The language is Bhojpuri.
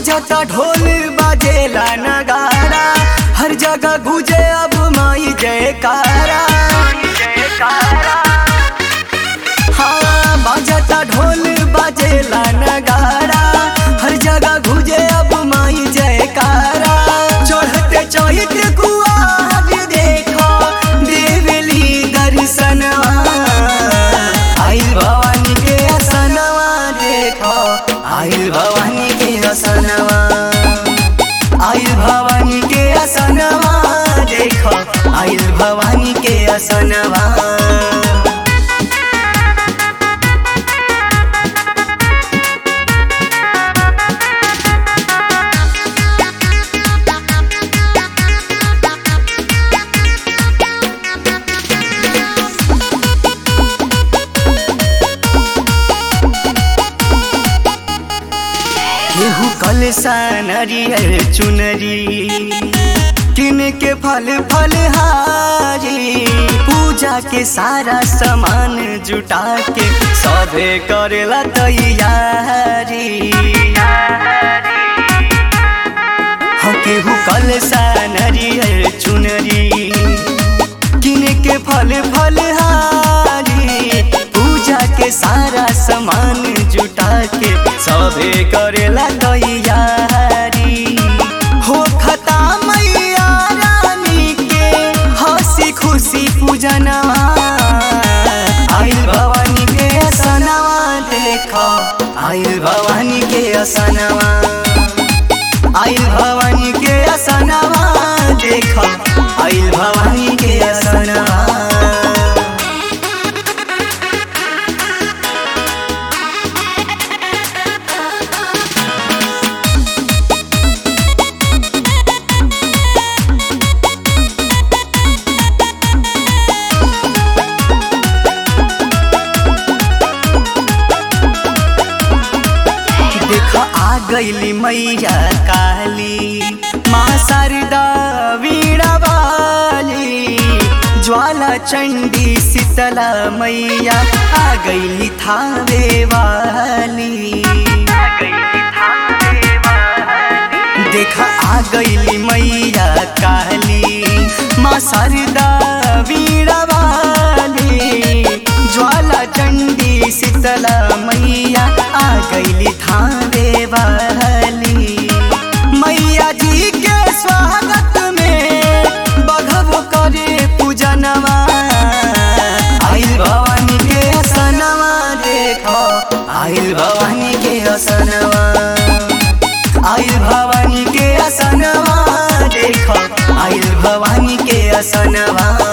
बाजता ढोल बाजेला नगारा हर जगह गुजे अब माई जयकारा हाँ बाजता ढोल बाजेला नगारा हर जगह गुजे अब माई जयकारा चढ़ते चढ़ते कुआर देखो देवली दर्शनवा आइल भवानी के असनवा देखो आइल भवानी के असनवा आइल भवानी के असनवा देखो आइल भवानी के असनवा केहू कलसा नरियर चुनरी किन के फल फल हारी पूजा के सारा सामान जुटा के सभे करेला तैयारी हो केहू कलसा नरियर चुनरी किन के फल फल हारी पूजा के सारा सामान जुटा के सबे करेला तैयारी हो खता मैया रानी के हंसी खुशी पूजनवा आइल भवानी के असनवा देखो आइल भवानी के असनवा आइल भवानी के असनवा देखो आइल भवानी के असनवा देख आ गईली मैया काली माँ शारदा वीणा वाली ज्वाला चंडी शीतला मैया आ गईली थावे वाली देख आ गईली मैया काली माँ शारदा वीणा वाली ज्वाला चंडी शीतला मैया आ गईली थावे वाली मैया जी के स्वागत में बघब करे पूजनवा आइल भवानी के असनवा देखो आइल भवानी के असनवा आइल भवानी के असनवा देखो आइल भवानी के असनवा